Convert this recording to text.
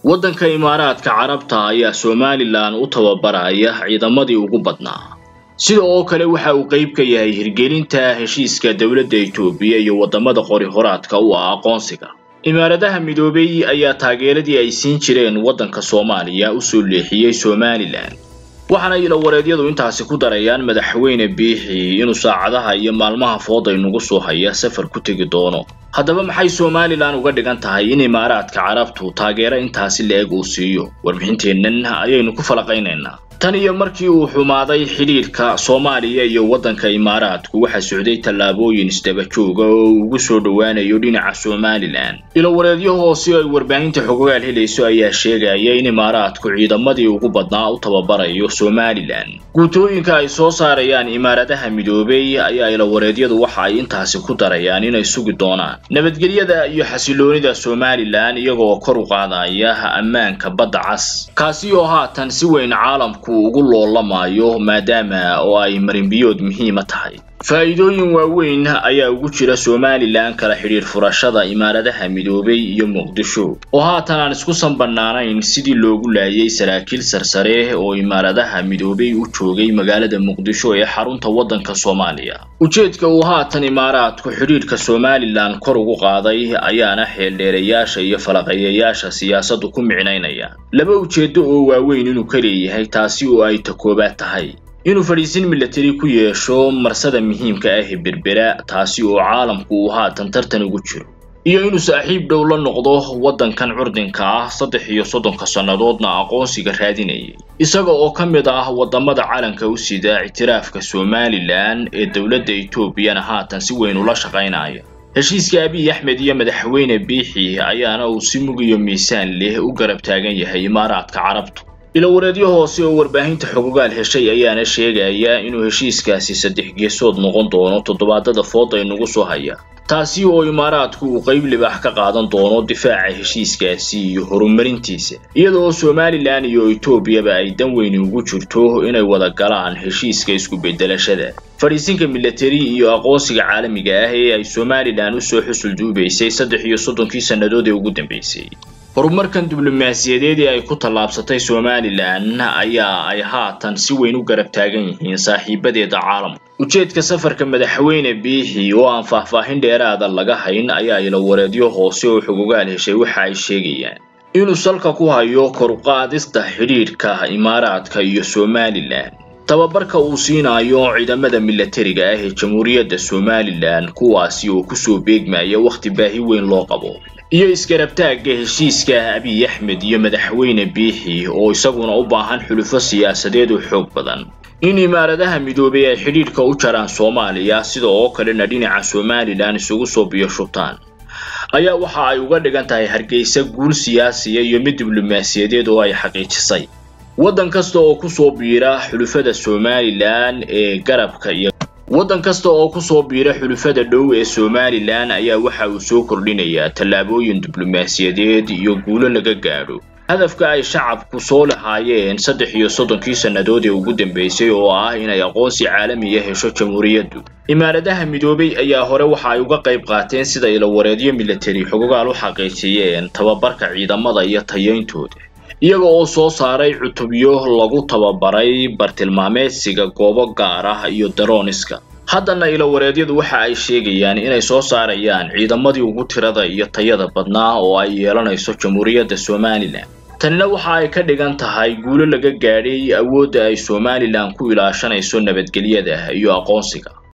waddanka imaaraadka carabta ayaa somalilan u tababaraya ciidamadii ugu badnaa sida oo kale waxa uu qayb ka yahay hirgelinta heshiiska dowladda itoobiya iyo waddamada qori horaadka u ah aqoonsiga imaaradaha midoobay ayaa taageeradii ay siin jireen waddanka soomaaliya u soo leexiyey somalilan waxaana ilawareedyadu intaasi ku darayaan madaxweyne biixi inuu saacadaha iyo maalmaha fooday nagu soo haya safar ku tegi doono haddaba maxay somalilan uga dhigan tahay in imaaraadka carabtu taageero intaasi la-eg uu siiyo warbixinteennan ayaynu ku falaqaynaynaa tan iyo markii uu xumaaday xidhiidhka soomaaliya iyo waddanka imaaraadku waxaa socday tallaabooyin isdaba jooga oo uu ugu soo dhowaanayo dhinaca somalilan ilowareedyo hoose ay warbaahinta xogogaal helayso ayaa sheegaya in imaaraadku ciidamadii ugu badnaa u tababarayo somalilan guutooyinka ay soo saarayaan imaaradaha midoobay ayaa ilawareedyadu waxa ay intaasi ku darayaan inay sugi doonaan nabadgelyada iyo xasiloonida somalilan iyagoo kor u qaadaya ammaanka badda cas kaasi oo haatan si weyn caalamku ugu loolamayo maadaama oo ay marinbiyood muhiima tahay faa'iidooyin waaweyn ayaa ugu jira somalilan kala xidhiidh furashada imaaradaha midoobay iyo muqdisho oo haatan aan isku sanbanaanayn sidii loogu laayay saraakiil sarsare oo imaaradaha midoobay u joogay magaalada muqdisho ee xarunta waddanka soomaaliya ujeedka uu haatan imaaraadku xidhiidhka somalilan kor ugu qaaday ayaana xeeldheerayaasha iyo falaqeeyayaasha siyaasaddu ku micnaynaya laba ujeeddo oo waaweyn inuu ka leeyahay taasi oo ay ta koobaad tahay inuu fadhiisin milatari ku yeesho marsada muhiimka ah ee berbera taasi oo caalamku uu haatan tartan ugu jiro iyo inuu saaxiib dhow la noqdo waddankan curdinka ah saddex iyo soddonka sannadoodna aqoonsiga raadinayay isaga oo ka mid ah waddamada calanka u sida ictiraafka somalilan ee dowladda etoobiyana haatan si weyn ula shaqaynaya heshiiska abiy axmed iyo madaxweyne biixi ayaana uu si mug iyo miisaan leh u garab taagan yahay imaaraadka carabtu ilowareedyo hoose oo warbaahinta xogogaal heshay ayaana sheegaya inuu heshiiskaasi saddex geesood noqon doono toddobaadada fooda inagu soo haya taasi oo imaaraadku uu qayb libaax ka qaadan doono difaaca heshiiskaasi iyo horumarintiisa iyada oo somalilan iyo etoobiyaba ay dan weyni ugu jirto inay wada galaan heshiiska isku beddelashada fadhiisinka milatari iyo aqoonsiga caalamiga ah ee ay somalilan usoo xusul duubaysay saddex iyo soddonkii sannadood ee ugu dambeysay horumarkan diblomaasiyadeed ee ay ku tallaabsatay somalilan ayaa ay haatan si weyn u garab taagan yihiin saaxiibadeeda caalamka ujeedka safarka madaxweyne biixi oo aan faahfaahin dheeraada laga hayn ayaa ilawareedyo hoose oo xogogaal heshay waxa ay sheegayaan inuu salka ku hayo koruqaadista xidhiidhka imaaraadka iyo somalilan tababarka uu siinayo ciidamada milatariga ah ee jamhuuriyadda somalilan kuwaasi oo kusoo beegmaya wakhti baahi weyn loo qabo iyo isgarabtaagga heshiiska abiy axmed iyo madaxweyne biixi oo isaguna u baahan xulufo siyaasadeed oo xoog badan in imaaradaha midoobay ay xidhiidhka u jaraan soomaaliya sida oo kalena dhinaca somalilan isugu soo biyo shubtaan ayaa waxa ay uga dhigan tahay hargeysa guul siyaasiya iyo mid diblomaasiyadeed oo ay xaqiijisay waddan kasta oo kusoo biira xulufada somalilan ee garabka iyo waddan kasta oo kusoo biira xulufada dhow ee somalilan ayaa waxa uu soo kordhinayaa tallaabooyin diblomaasiyadeed iyo guulo laga gaadho hadafka ay shacabku soo lahaayeen saddex iyo soddonkii sannadood ee ugu dambeysay oo ah inay aqoonsi caalamiya hesho jamhuuriyaddu imaaradaha midoobay ayaa hore waxa ay uga qayb qaateen sida ilawareedyo milatari xogogaal u xaqiijiyeen tababarka ciidamada iyo tayayntooda iyaga oo soo saaray cutubyo lagu tababaray bartilmaameedsiga goobo gaar ah iyo darooniska haddana ilawareedyadu waxa ay sheegayaan inay soo saarayaan ciidamadii ugu tirada iyo tayada badnaa oo ay yeelanayso jamhuuriyadda somalilan tanina waxa ay ka dhigan tahay guulo laga gaadhay awoodda ay somalilan ku ilaashanayso nabadgelyada iyo aqoonsiga